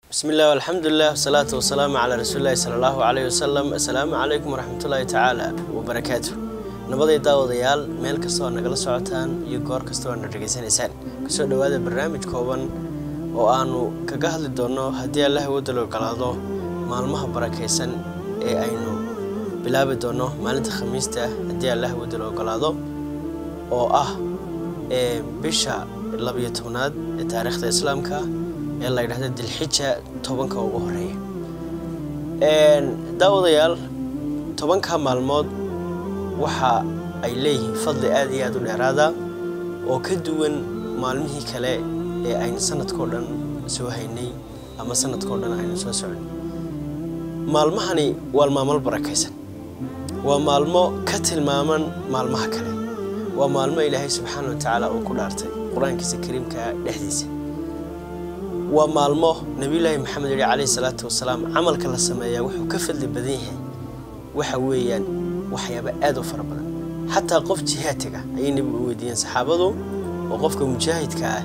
bismi illah alxamdulilah wasalaatu wasalaamu calaa rasuulilahi sala allahu caleyhi wasalam assalaamu calaykum waraxmatullaahi tacaala wabarakaatu nabaday daawadayaal meel kasta oo nagala socotaan iyo goor kasta oo na dhegaysanaysaan kusoo dhowaada barnaamij kooban oo aanu kaga hadli doonno haddii allah wadal ogolaado maalmaha barakaysan ee aynu bilaabi doonno maalinta khamiista haddii allah wadal ogolaado oo ah ee bisha labiyo tobnaad ee taariikhda islaamka ee la yidhahda dilxija tobanka ugu horeeya daawadayaal tobanka maalmood waxa ay leeyihiin fadli aada iyo aada u dheeraada oo ka duwan maalmihii kale ee aynu sanadkao dhan soo haynay ama sanadkao dhan aynu soo socnay maalmahani waa maalmo barakaysan waa maalmo ka tilmaaman maalmaha kale waa maalmo ilaahay subxaana wa tacaala uu ku dhaartay qur-aankiisa kariimka dhexdiisa waa maalmo nabiyulaahi maxamed yihi calayhi salaatu wasalaam camalka la sameeyaa wuxuu ka fadli badan yahay waxa weeyaan waxyaaba aada u fara badan xataa qof jihaadtaga ayay nebigu u weydiiyeen saxaabadu oo qofka mujaahidka ah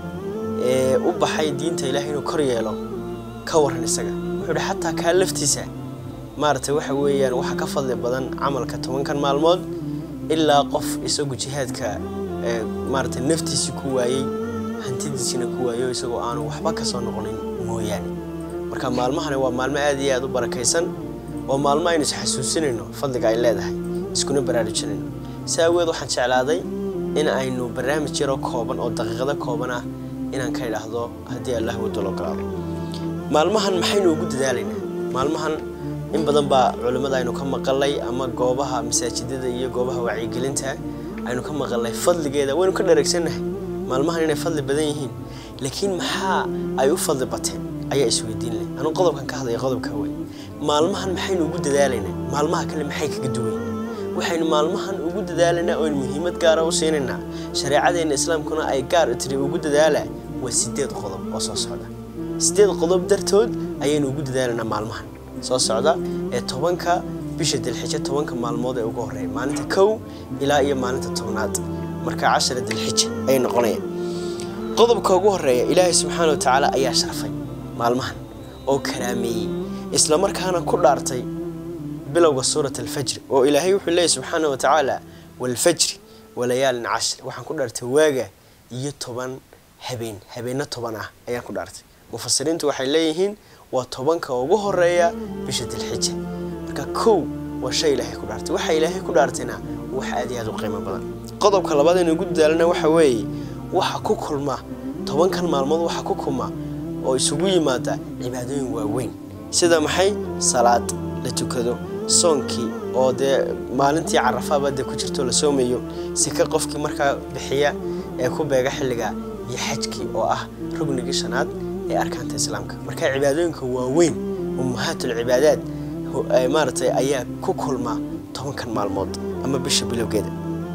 ee u baxay diinta ilahay inuu kor yeelo ka waran isaga wuxuu ihi xataa kaa laftiisa maaragtay waxa weeyaan waxa ka fadli badan camalka tobankan maalmood ilaa qof isagu jihaadka maaragtay naftiisii ku waayey hantidiisina ku waayo isagoo aanu waxba ka soo noqonin mooyaane marka maalmahani waa maalmo aad iyo aada u barakaysan waa maalmo aynu isxasuusinayno fadliga ay leedahay iskuna baraarujinayno si aweed waxaan jeclaaday in aynu barnaamij yaroo kooban oo daqiiqado kooban ah inaan ka idhaahdo haddii allah wadal ogolaado maalmahan maxaynu ugu dadaalaynaa maalmahan in badan baa culimmada aynu ka maqalay ama goobaha masaajidada iyo goobaha wacyigelinta aynu ka maqalnay fadligeeda waynu ka dhereegsannahay maalmahan inay fadli badan yihiin laakiin maxaa ay u fadli bateen ayaa isweydiin leh anuu qodobkan ka hadlaya qodobka wey maalmahan maxaynu ugu dadaalaynaa maalmaha kale maxay kaga duwan waxaynu maalmahan ugu dadaalaynaa oo aynu muhiimad gaara u siinaynaa shareecadeenna islaamkuna ay gaar tiri ugu dadaala waa sideed qodob oo soo socda sideed qodob dartood ayaynu ugu dadaalaynaa maalmahan soo socda ee tobanka bisha dilxijo tobanka maalmood ee ugu horreeya maalinta kow ilaa iyo maalinta tobnaad marka cashara dilxija ayay noqonayaan qodobka ugu horeeya ilaahay subxaana wa tacaala ayaa sharfay maalmahan oo karaameeyey islamarkaana ku dhaartay bilowga suurat alfajri oo ilaahay wuxuu leeyahy subxaana wa tacaala waalfajri walayaalin cashri waxaan ku dhaartay waaga iyo toban habeen habeenno toban ah ayaan ku dhaartay mufasiriintu waxay leeyihiin waa tobanka ugu horeeya bisha dilxija marka kow waa shay ilaahay ku dhaartay waxa ilaahay ku dhaartayna wax aad iyo aad u qiimo badan qodobka labaad aynu ugu dadaalana waxa weeye waxa ku kulma tobankan maalmood waxa ku kulma oo isugu yimaada cibaadooyin waaweyn sida maxay salaad la tukado soonkii oo dee maalintii carafaaba dee ku jirto la soomayo sika qofkii markaa bixiya ee ku beega xilliga iyo xajkii oo ah rugnigii shanaad ee arkaanta islaamka marka cibaadooyinka waaweyn ummahaatul cibaadaad maaragtay ayaa ku kulma tobankan maalmood ama bisha bilowgeeda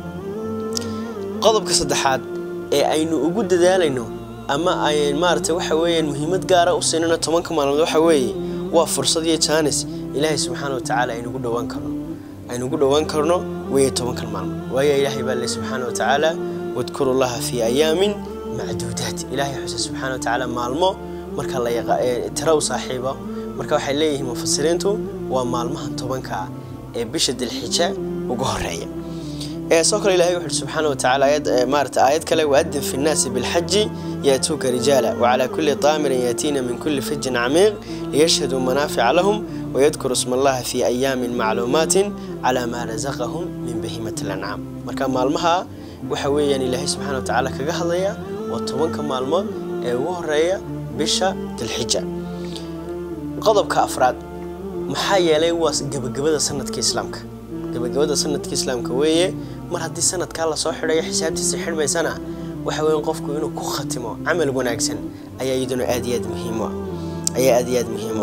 qodobka saddexaad ee aynu ugu dadaalayno ama ay maaragtay waxa weeyaan muhiimad gaara u siinayno tobanka maalmood waxa weeye waa fursad iyo jaanis ilaahay subxaana wa tacaala aynugu dhowaan karno aynugu dhowaan karno weeye tobankan maalmood waayo ilaahay baa le subxaana wa tacaala wadkuru llaha fii ayaamin macduudaat ilaahay xuse subxaana wa tacaala maalmo marka la tira u saaxiibo marka waxay leeyihiin mufasiriintu waa maalmahan tobanka ee bisha dilxija ugu horeeya soo kale ilahay wuxu uhi subxaana wa tacala ayad maarata aayad kale waadin fi nnaasi bilxaji yaatuuka rijaala wacalaa kulli daamirin yaatiina min kulli fijin camiiq liyashhaduu manaafica lahum wayadkuru isma allaha fii ayaamin macluumaatin calaa maa rasaqahum min bahimati lancaam marka maalmaha waxa weeyaan ilaahay subxana wa tacaala kaga hadlaya waa tobanka maalmood ee ugu horeeya bisha dilxija qodobka afraad maxaa yeelay waa gebagabada sanadka islaamka gebagabada sanadka islaamka weeye mar haddii sanadkaa lasoo xidhayo xisaabtiisa xidhmaysana waxa weya qofku inuu ku khatimo camal wanaagsan ayaa iyaduna aad iyo aad muhiim ayaa aad iyo aad muhiim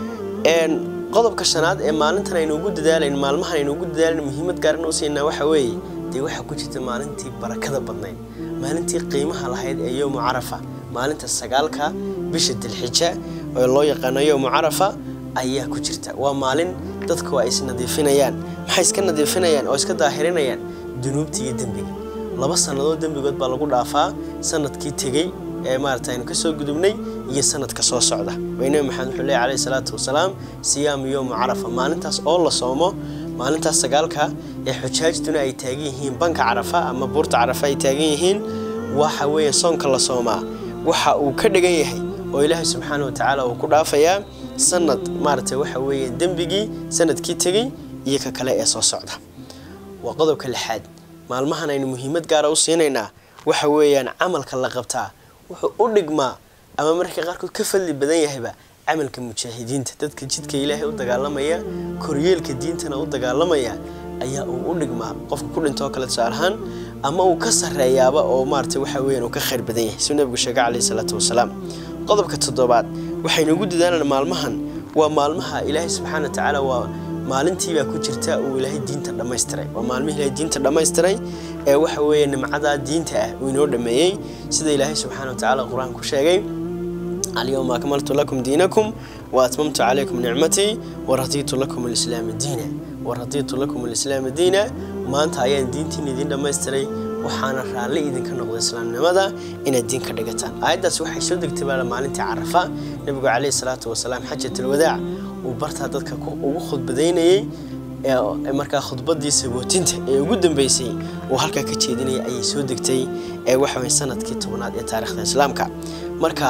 qodobka shanaad ee maalintan aynu ugu dadaalayn maalmahan aynu ugu dadaalayn muhiimad gaaran u siinaa waxa weeye dee waxaa ku jirta maalintii barakada badnayd maalintii qiimaha lahayd ee yowmu carafa maalinta sagaalka bisha dilxija oo loo yaqaano yowmu carafa ayaa ku jirta waa maalin dadku ay isnadiifinayaan maxay iska nadiifinayaan oo iska daahirinayaan dunuubta iyo dembiga laba sannadood dembigood baa lagu dhaafaa sanadkii tegey ee maarata aynu kasoo gudubnay iyo sanadka soo socda way nebi maxamed wuxuu leeyahy calayhi salaatu wasalaam siyaamu yowma carafa maalintaas oo la soomo maalintaas sagaalka ee xujaajtuna ay taagan yihiin banka carafa ama buurta carafa ay taagan yihiin waxa weeye soonka la soomaa waxa uu ka dhigan yahay oo ilaahay subxaana watacaala uu ku dhaafayaa sanad maaragtay waxa weeye dembigii sanadkii tegey iyo ka kale ee soo socda waa qodobka lixaad maalmahan aynu muhiimad gaara u siinaynaa waxa weeyaan camalka la qabtaa wuxuu u dhigmaa ama mararka qaarkood ka fadli badan yahayba camalka mujaahidiinta dadka jidka ilaahay u dagaalamaya koryeelka diintana u dagaalamaya ayaa uu u dhigmaa qofka ku dhintoo kale tusaale ahaan ama uu ka sarreeyaaba oo maaragtay waxa weeyaan uu ka khayr badan yahay suu nabigu sheegay calayhi salaatu wasalaam qodobka toddobaad waxaynu ugu dadaalanaa maalmahan waa maalmaha ilaahay subxaana watacaala waa maalintiibaa ku jirta uu ilaahay diinta dhammaystiray waa maalmihii ilaahay diinta dhammaystiray ee waxa weeye nimcadaa diinta ah uu inoo dhameeyey sida ilaahay subxaana watacaala qur-aan ku sheegay alyawma akmaltu lakum diinakum wa atmamtu calaykum nicmatii waradiitu lakum alislaama diina waradiitu lakum alislaama diina maanta ayaan diintiin idiin dhammaystiray waxaana raalli idinka noqday islaamnimada inaad diin ka dhigataan aayaddaas waxay soo degtay baala maalintii carafa nebigu calayhi salaatu wasalaam xajatalwadaac uu bartaa dadka ugu khudbadaynayey markaa khudbadii sabootinta ee ugu dambeysay uu halkaa ka jeedinaya ayay soo degtay ee waxawey sanadkii tobnaad ee taarikhda islaamka marka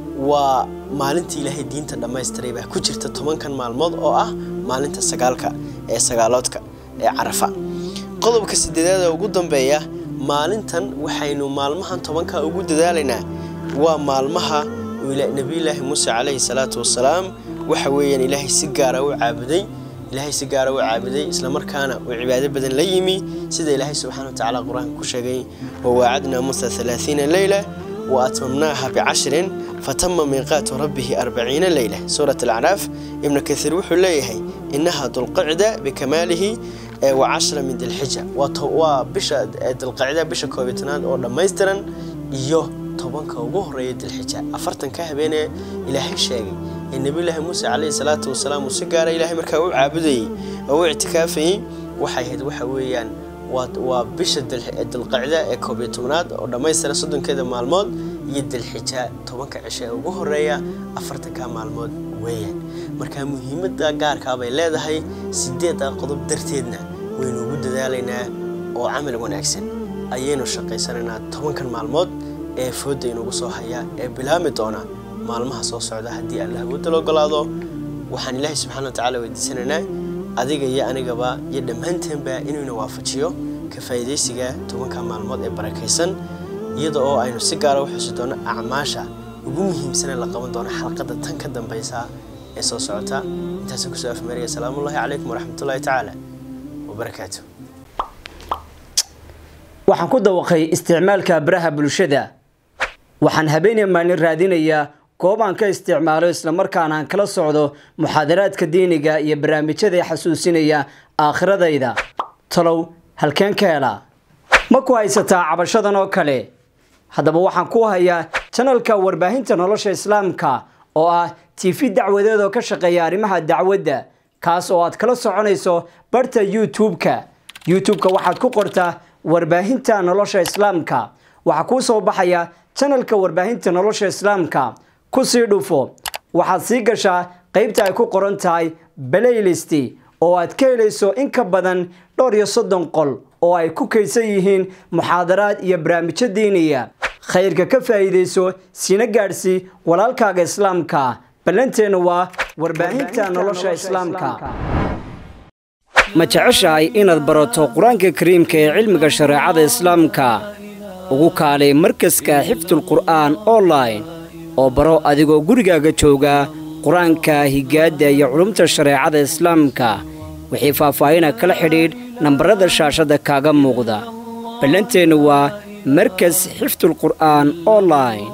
waa maalintii ilaahay diinta dhammaystiray baa ku jirta tobankan maalmood oo ah maalinta sagaalka ee sagaaloodka ee carafa qodobka sideedaad ee ugu dambeeya maalintan waxaynu maalmahan tobanka ugu dadaalaynaa waa maalmaha nebiyulaahi muuse calayhi salaatu wasalaam waxa weeyaan ilaahay si gaara u caabuday ilaahay si gaara u caabuday islamarkaana uu cibaado badan la yimi sida ilaahay subxana watacaala qur-aanka ku sheegay wawaacadnaa musa alaaiina leyla wa atmamnaaha bicashrin fatama miiqaatu rabbihi arbaciina leyla suurat alacraaf ibnu kaiir wuxuu leeyahay inaha dulqicda bikamaalihi wa cashra min dilxija waa bisha dilqacda bisha koobitanaad oo dhammaystiran iyo tobanka ugu horeeya dilxija afartanka habeenee ilaahay sheegay ee nebiyulaahi muuse calayhi salaatu wasalaam uu si gaara ilaahay markaa u caabudayey oo u ictikaafayey waxay ahayd waxa weeyaan waa bisha dilqacda ee koobiyo tobnaad oo dhammaystiran soddonkeeda maalmood iyo dilxija tobanka cisho ee ugu horeeya afartanka maalmood weeyaan markaa muhiimada gaarkaa bay leedahay sideedda qodob darteedna waynu ugu dadaalaynaa oo camal wanaagsan ayaynu shaqaysanaynaa tobankan maalmood ee fooda inugu soo haya ee bilaami doona maalmaha soo socda haddii allah wadal ogolaado waxaan ilaahay subxana watacaala weydiisanaynaa adiga iyo anigaba iyo dhammaanteenba inuuna waafajiyo ka faa'iidaysiga tobanka maalmood ee barakaysan iyada oo aynu si gaara u xusi doono acmaasha ugu muhiimsanee la qaban doono xalqadda tan ka dambaysa ee soo socota intaasaan kusoo afmeeraya salaamullahi calaykum waraxmatullahi tacaala wabarakaatu waxaan ku dawaqay isticmaalka baraha bulshada waxaan habeenaya maalin raadinayaa goob aan ka isticmaalo islamarkaana aan kala socdo muxaadaraadka diiniga iyo barnaamijyada xasuusinaya aakhiradayda talow halkeen ka helaa ma ku haysataa cabashadan oo kale haddaba waxaan ku hayaa janalka warbaahinta nolosha islaamka oo ah tv dacwadeed oo ka shaqeeya arrimaha dacwadda kaas oo aad kala soconayso barta youtube-ka youtube-ka waxaad ku qortaa warbaahinta nolosha islaamka waxaa kuu soo baxaya janalka warbaahinta nolosha islaamka ku sii dhufo waxaad sii gashaa qaybta ay ku qoran tahay playlist oo aad ka helayso in ka badan dhowr iyo soddon qol oo ay ku kaydsan yihiin muxaadaraad iyo barnaamijyo diiniya khayrka ka faa'iidayso sina gaadhsii walaalkaaga islaamka ballanteennu waa warbaahinta nolosha islaamka ma jeceshahay inaad barato qur-aanka kariimka ee cilmiga shareecada islaamka ugu kaalay markaska xifdulqur'aan online oo baro adigoo gurigaaga jooga qur-aanka higaadda iyo culumta shareecada islaamka wixii faahfaahina kala xidhiidh nambarada shaashadda kaaga muuqda ballanteennu waa markas xifdulqur'aan online